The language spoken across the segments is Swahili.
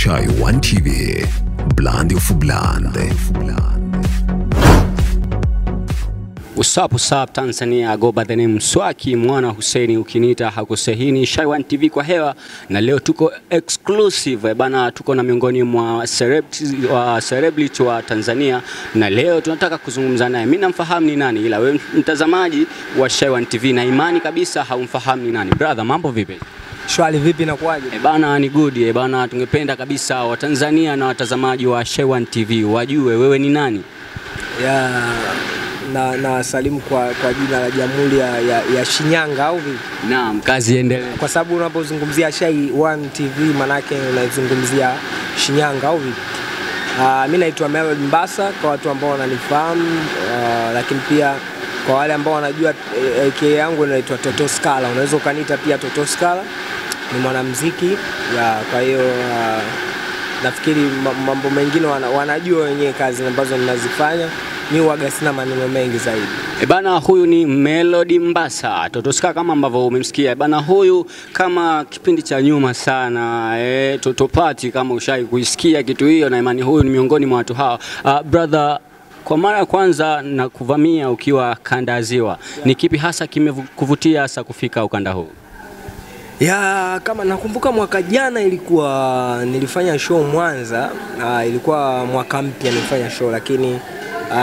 Shy One TV, Blandi of Blande. Usap usap Tanzania, go by the name Mswaki mwana Hussein, ukiniita hakusehini. Shy One TV kwa hewa, na leo tuko exclusive eh, bana, tuko na miongoni mwa celebrities wa celebrity wa Tanzania, na leo tunataka kuzungumza naye. Mimi namfahamu ni nani, ila wewe mtazamaji wa Shy One TV na imani kabisa haumfahamu ni nani. Brother, mambo vipi? Shwari vipi na kuaje? E bana, ni good e bana, tungependa kabisa Watanzania na watazamaji wa Shy One TV wajue wewe ni nani. Ya na na wasalimu kwa, kwa jina la Jamhuri ya, ya, ya Shinyanga au vipi? Naam, kazi iendelee. Kwa sababu unapozungumzia Shy One TV manake unaizungumzia Shinyanga au vipi? Uh, mi naitwa Melody Mbasa kwa watu ambao wananifahamu uh, lakini pia kwa wale ambao wanajua eh, AK yangu inaitwa Toto Scala. Unaweza ukaniita pia Toto Scala. Ni mwanamuziki ya, kwa hiyo uh, nafikiri ma- mambo mengine wana, wanajua wenyewe kazi ambazo ninazifanya. Mi huwaga sina maneno mengi zaidi. E bana, huyu ni Melody Mbasa Totoska, kama ambavyo umemsikia. E bana, huyu kama kipindi cha nyuma sana e, Totopati, kama ushai kuisikia kitu hiyo, na imani huyu ni miongoni mwa watu hao. Uh, brother kwa mara ya kwanza na kuvamia ukiwa kanda ya Ziwa, ni kipi hasa kimekuvutia hasa kufika ukanda huu? Ya, kama nakumbuka mwaka jana ilikuwa nilifanya show Mwanza. Uh, ilikuwa mwaka mpya nilifanya show, lakini uh,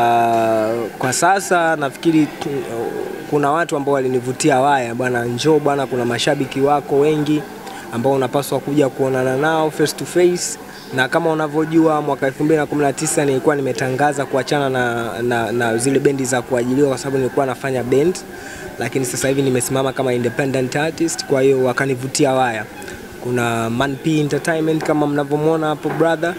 kwa sasa nafikiri tu- kuna watu ambao walinivutia waya bwana, njoo bwana, kuna mashabiki wako wengi ambao unapaswa kuja kuonana nao face to face na kama unavyojua mwaka 2019 nilikuwa nimetangaza kuachana na, na, na zile bendi za kuajiliwa kwa sababu nilikuwa nafanya band, lakini sasa hivi nimesimama kama independent artist, kwa hiyo wakanivutia waya. Kuna Man P Entertainment kama mnavyomwona hapo brother,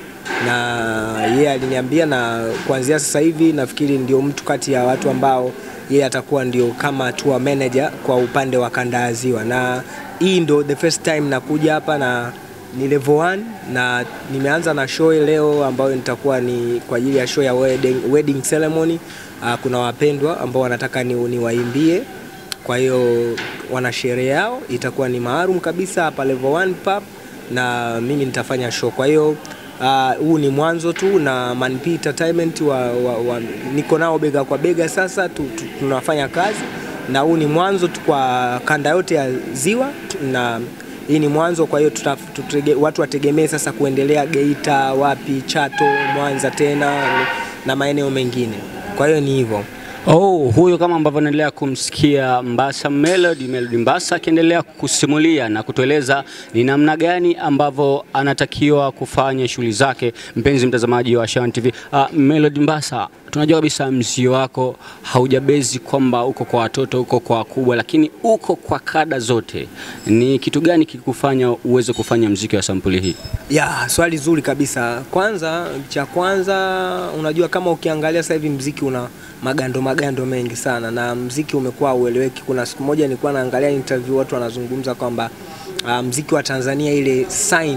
na yeye aliniambia, na kuanzia sasa hivi nafikiri ndio mtu kati ya watu ambao yeye atakuwa ndio kama tour manager kwa upande wa kanda ya Ziwa, na hii ndo the first time nakuja hapa na ni level 1 na nimeanza na show leo ambayo nitakuwa ni kwa ajili ya show ya wedding, wedding ceremony. Uh, kuna wapendwa ambao wanataka ni, niwaimbie kwa hiyo wana sherehe yao itakuwa ni maalum kabisa hapa level 1 pub na mimi nitafanya show. Kwa hiyo ah, huu ni mwanzo tu na Man P Entertainment wa, wa, wa, niko nao bega kwa bega sasa tu, tu, tunafanya kazi na huu ni mwanzo tu kwa kanda yote ya Ziwa na hii ni mwanzo. Kwa hiyo tuta- tutege- watu wategemee sasa kuendelea Geita, wapi, Chato, Mwanza tena na maeneo mengine. Kwa hiyo ni hivyo. Oh, huyo kama ambavyo naendelea kumsikia Mbasa Melody, Melody Mbasa akiendelea kusimulia na kutueleza ni namna gani ambavyo anatakiwa kufanya shughuli zake. Mpenzi mtazamaji wa Shy TV, uh, Melody Mbasa, tunajua kabisa mziki wako haujabezi kwamba uko kwa watoto, uko kwa wakubwa, lakini uko kwa kada zote. Ni kitu gani kikufanya uweze kufanya mziki wa sampuli hii? Ya, swali zuri kabisa. Kwanza, cha kwanza unajua kama ukiangalia sasa hivi mziki una magando magando mengi sana na mziki umekuwa ueleweki. Kuna siku moja nilikuwa naangalia interview watu wanazungumza kwamba uh, mziki wa Tanzania ile sign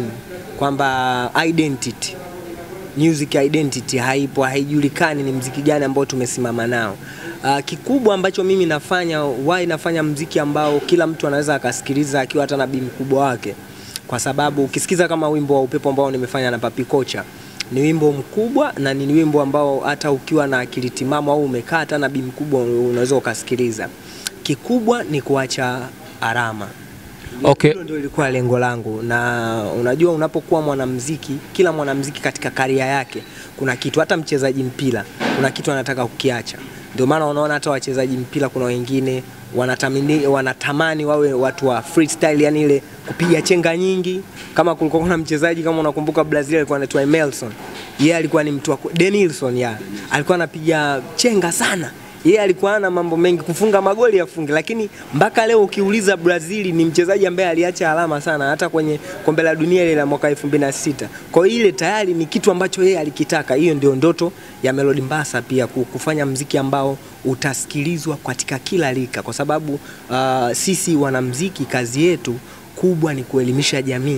kwamba identity music identity haipo, haijulikani ni mziki gani ambao tumesimama nao. Uh, kikubwa ambacho mimi nafanya why nafanya mziki ambao kila mtu anaweza akasikiliza akiwa hata na bi mkubwa wake, kwa sababu ukisikiza kama wimbo wa upepo ambao nimefanya na Papi Kocha ni wimbo mkubwa na ni wimbo ambao hata ukiwa na akili timamu au umekaa hata na bi mkubwa unaweza ukasikiliza. Kikubwa ni kuacha alama. Okay. Hilo ndio ilikuwa lengo langu, na unajua, unapokuwa mwanamuziki, kila mwanamuziki katika karia yake kuna kitu, hata mchezaji mpira kuna kitu anataka kukiacha. Ndio maana unaona hata wachezaji mpira kuna wengine wanatamani, wanatamani wawe watu wa freestyle, yani ile kupiga chenga nyingi. Kama kulikuwa kuna mchezaji kama unakumbuka Brazil alikuwa anaitwa Emerson, yeye alikuwa ni mtu wa ku- Denilson, ya alikuwa anapiga chenga sana yeye alikuwa ana mambo mengi kufunga magoli afunge, lakini mpaka leo ukiuliza Brazil ni mchezaji ambaye aliacha alama sana, hata kwenye kombe la dunia ile la mwaka 2006. Kwa hiyo ile tayari ni kitu ambacho yeye alikitaka. Hiyo ndio ndoto ya Melody Mbasa pia ku- kufanya mziki ambao utasikilizwa katika kila rika, kwa sababu uh, sisi wanamziki kazi yetu kubwa ni kuelimisha jamii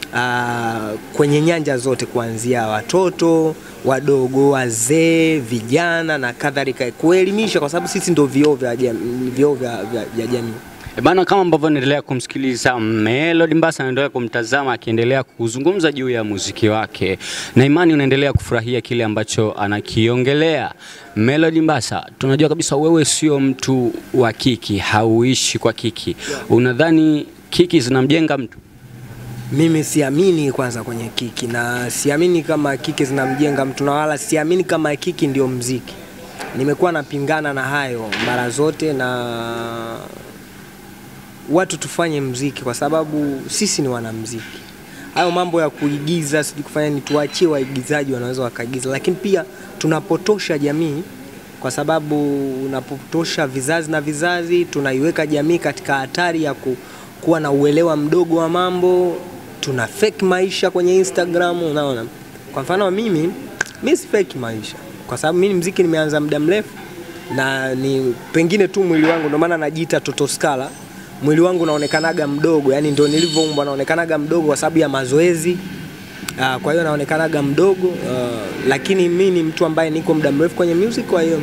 uh, kwenye nyanja zote kuanzia watoto wadogo, wazee, vijana na kadhalika, kuelimisha kwa sababu sisi ndio vioo vya jam- vioo vya, vya, vya jamii. E bana, kama ambavyo naendelea kumsikiliza Melody Mbassa, naendelea kumtazama akiendelea kuzungumza juu ya muziki wake, na imani unaendelea kufurahia kile ambacho anakiongelea. Melody Mbassa, tunajua kabisa wewe sio mtu wa kiki, hauishi kwa kiki. Unadhani kiki zinamjenga mtu? Mimi siamini kwanza kwenye kiki na siamini kama kiki zinamjenga mtu na wala siamini kama kiki ndio mziki. Nimekuwa napingana na hayo mara zote, na watu tufanye mziki kwa sababu sisi ni wanamziki. Hayo mambo ya kuigiza sijui kufanya ni tuachie waigizaji, wanaweza wakaigiza, lakini pia tunapotosha jamii kwa sababu unapotosha vizazi na vizazi, tunaiweka jamii katika hatari ya ku, kuwa na uelewa mdogo wa mambo. Tuna fake maisha kwenye Instagram, unaona. Kwa mfano mimi, mimi si fake maisha kwa sababu mimi mziki nimeanza muda mrefu na ni pengine tu mwili wangu, ndio maana najiita Toto Scala. Mwili wangu unaonekanaga mdogo, yani ndio nilivyoumbwa, naonekanaga mdogo kwa sababu ya mazoezi. Uh, kwa hiyo naonekanaga mdogo uh, lakini mi ni mtu ambaye niko muda mrefu kwenye music, kwa hiyo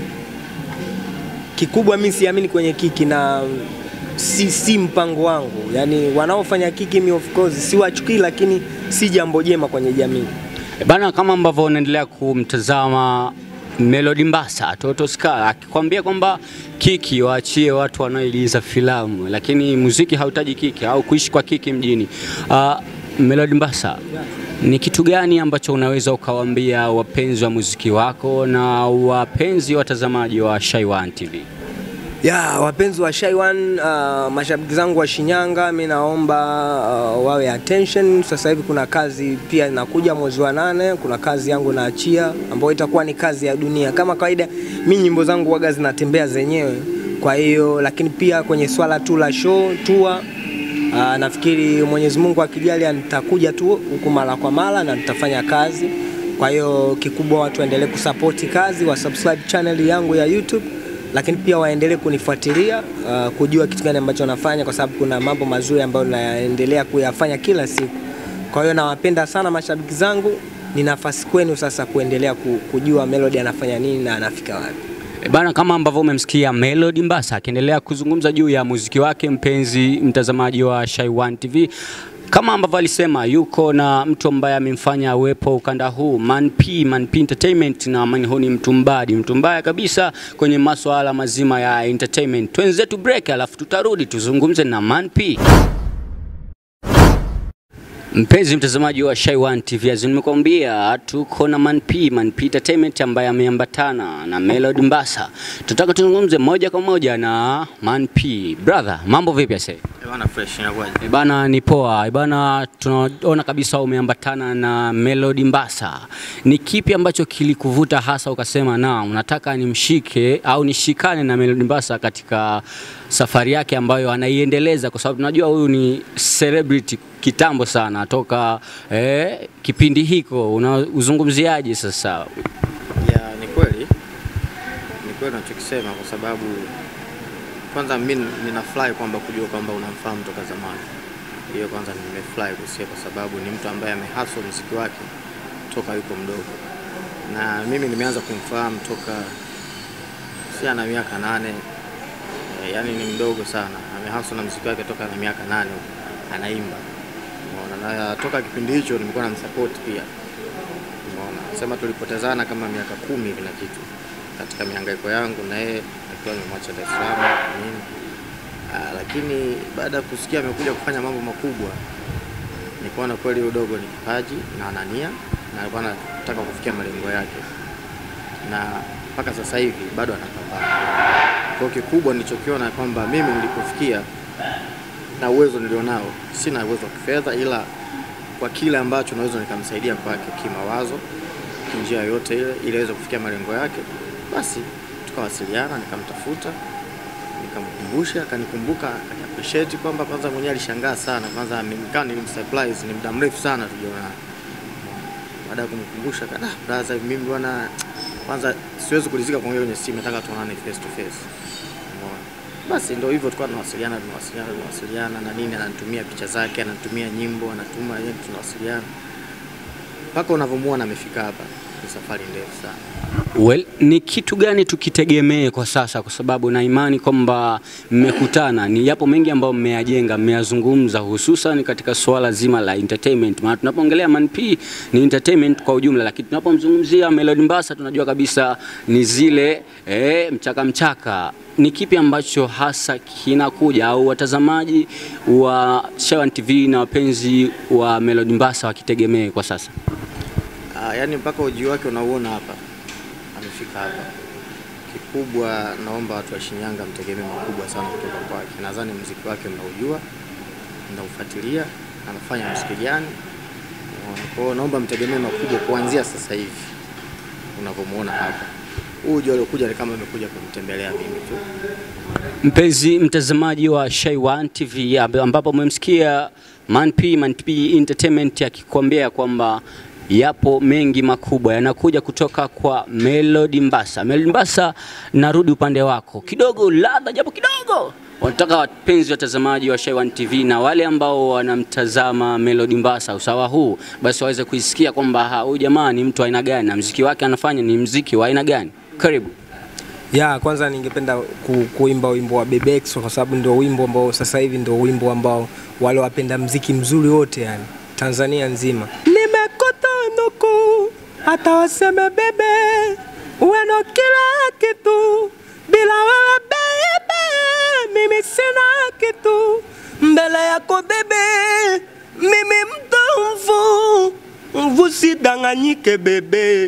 kikubwa mi siamini kwenye kiki na si, si mpango wangu. Yani wanaofanya kiki mi of course siwachukii, lakini si jambo jema kwenye jamii. E bana, kama ambavyo unaendelea kumtazama Melody Mbassa Toto Scala akikwambia kwamba kiki waachie watu wanaoigiza filamu, lakini muziki hautaji kiki au kuishi kwa kiki mjini. Uh, Melody Mbassa, ni kitu gani ambacho unaweza ukawaambia wapenzi wa muziki wako na wapenzi watazamaji wa Shy1 TV? Ya, wapenzi wa Shy1 uh, mashabiki zangu wa Shinyanga, mi naomba uh, wawe attention. Sasa hivi kuna kazi pia inakuja mwezi wa nane, kuna kazi yangu naachia ambayo itakuwa ni kazi ya dunia. Kama kawaida, mi nyimbo zangu waga zinatembea zenyewe, kwa hiyo lakini pia kwenye swala tu la show tour uh, nafikiri Mwenyezi Mungu akijalia nitakuja tu huku mara kwa mara na nitafanya kazi. Kwa hiyo kikubwa watu waendelee kusapoti kazi, wa subscribe channel yangu ya YouTube lakini pia waendelee kunifuatilia uh, kujua kitu gani ambacho nafanya, kwa sababu kuna mambo mazuri ambayo naendelea kuyafanya kila siku. Kwa hiyo nawapenda sana mashabiki zangu, ni nafasi kwenu sasa kuendelea ku- kujua Melody anafanya nini na anafika wapi. E bana, kama ambavyo umemsikia Melody Mbassa akiendelea kuzungumza juu ya muziki wake, mpenzi mtazamaji wa Shy1 TV, kama ambavyo alisema yuko na mtu ambaye amemfanya awepo ukanda huu Man P, Man P Entertainment, na Man huu ni mtu mbadi, mtu mbaya kabisa kwenye masuala mazima ya entertainment. Twenzetu break, alafu tutarudi tuzungumze na Man P. Mpenzi mtazamaji wa Shy1 TV, as nimekuambia tuko na Man P, Man P Entertainment ambaye ameambatana na Melody Mbassa. Tutaka tuzungumze moja kwa moja na Man P. Brother, mambo vipi ase? Eh, Bana fresh inakuwaje? E bana, ni poa. E bana, tunaona kabisa umeambatana na Melody Mbassa. Ni kipi ambacho kilikuvuta hasa ukasema na unataka nimshike au nishikane na Melody Mbassa katika safari yake ambayo anaiendeleza, kwa sababu tunajua huyu ni celebrity kitambo sana toka eh, kipindi hiko. Unauzungumziaje sasa? Ya, ni kweli ni kweli unachokisema kwa sababu kwanza mimi ninafurahi kwamba kujua kwamba unamfahamu toka zamani. Hiyo kwanza nimefurahi kusikia kwa sababu ni mtu ambaye amehustle muziki wake toka yuko mdogo, na mimi nimeanza kumfahamu toka si ana miaka nane eh, yani ni mdogo sana, amehustle na muziki wake toka na miaka nane anaimba. Umeona, na toka kipindi hicho nimekuwa namsupport pia Umeona, sema tulipotezana kama miaka kumi hivi na kitu katika mihangaiko yangu na yeye akiwa nimemwacha Dar es Salaam nini. Ah, lakini baada ya kusikia amekuja kufanya mambo makubwa, nikaona kweli udogo ni kipaji na anania na alikuwa anataka kufikia malengo yake, na mpaka sasa hivi bado anapambana. Kwa hiyo kikubwa nilichokiona kwamba mimi nilipofikia na uwezo nilionao, sina uwezo wa kifedha, ila kwa kile ambacho naweza nikamsaidia kwake kimawazo, kinjia yoyote ile, ili aweze kufikia malengo yake, basi tukawasiliana, nikamtafuta, nikamkumbusha, akanikumbuka, akaniappreciate kwamba kwanza mwenyewe alishangaa sana, kwanza nikawa nilimsurprise, ni muda mrefu sana tujaona. Baada ya kumkumbusha, kana "Ah, brother, mimi bwana, kwanza siwezi kulizika kuongea kwenye simu, nataka tuonane face to face. Umeona? Basi ndio hivyo, tulikuwa tunawasiliana tunawasiliana tunawasiliana na nini, ananitumia picha zake, ananitumia nyimbo, anatuma yeye, tunawasiliana mpaka unavyomuona amefika hapa. ni safari ndefu sana. Well, ni kitu gani tukitegemee kwa sasa, kwa sababu na imani kwamba mmekutana, ni yapo mengi ambayo mmeyajenga, mmeyazungumza, hususan katika suala zima la entertainment. Maana tunapoongelea Man P ni entertainment kwa ujumla, lakini tunapomzungumzia Melody Mbassa tunajua kabisa ni zile eh, mchaka mchaka. Ni kipi ambacho hasa kinakuja au watazamaji wa Shawan TV na wapenzi wa Melody Mbassa wakitegemee kwa sasa? Ah, yaani mpaka ujio wake unauona hapa, amefika hapa. Kikubwa naomba watu wa Shinyanga mtegemee makubwa sana kutoka kwake. Nadhani muziki wake mnaujua, mnaufuatilia, anafanya muziki gani. Unaona? Kwa hiyo naomba mtegemee makubwa kuanzia sasa hivi unavyomuona hapa. Huu ujio aliokuja ni kama amekuja kumtembelea mimi tu. Mpenzi mtazamaji wa Shaywan TV ambapo umemsikia Man P, Man P Entertainment akikwambia kwamba yapo mengi makubwa yanakuja kutoka kwa Melody Mbassa. Melody Mbassa, narudi upande wako kidogo, ladha japo kidogo wanataka wapenzi watazamaji wa Shaywan TV na wale ambao wanamtazama Melody Mbassa usawa huu, basi waweze kuisikia kwamba ha, huyu jamaa ni mtu wa aina gani na mziki wake anafanya ni mziki wa aina gani. Karibu. Ya, kwanza ningependa ku, kuimba wimbo wa Bebex kwa sababu ndio wimbo ambao sasa hivi ndio wimbo ambao wale wapenda mziki mzuri wote yani Tanzania nzima. Nimekota nuku hata waseme bebe ueno kila kitu bila wewe bebe mimi sina kitu mbele yako bebe mimi mtomvu mvu sidanganyike bebe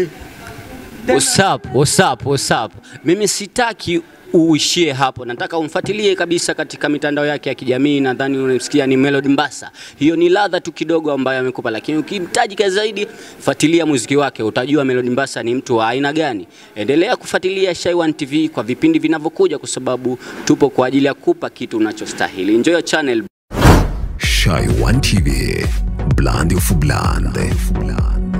What's up, what's up, what's up? Mimi sitaki uishie hapo, nataka umfuatilie kabisa katika mitandao yake ya kijamii. Nadhani unamsikia ni Melody Mbassa. Hiyo ni ladha tu kidogo ambayo amekupa, lakini ukimtajika zaidi, fuatilia muziki wake, utajua Melody Mbassa ni mtu wa aina gani. Endelea kufuatilia Shaywan TV kwa vipindi vinavyokuja, kwa sababu tupo kwa ajili ya kupa kitu unachostahili. Enjoy your channel. Shaywan TV, Blandi of Blande.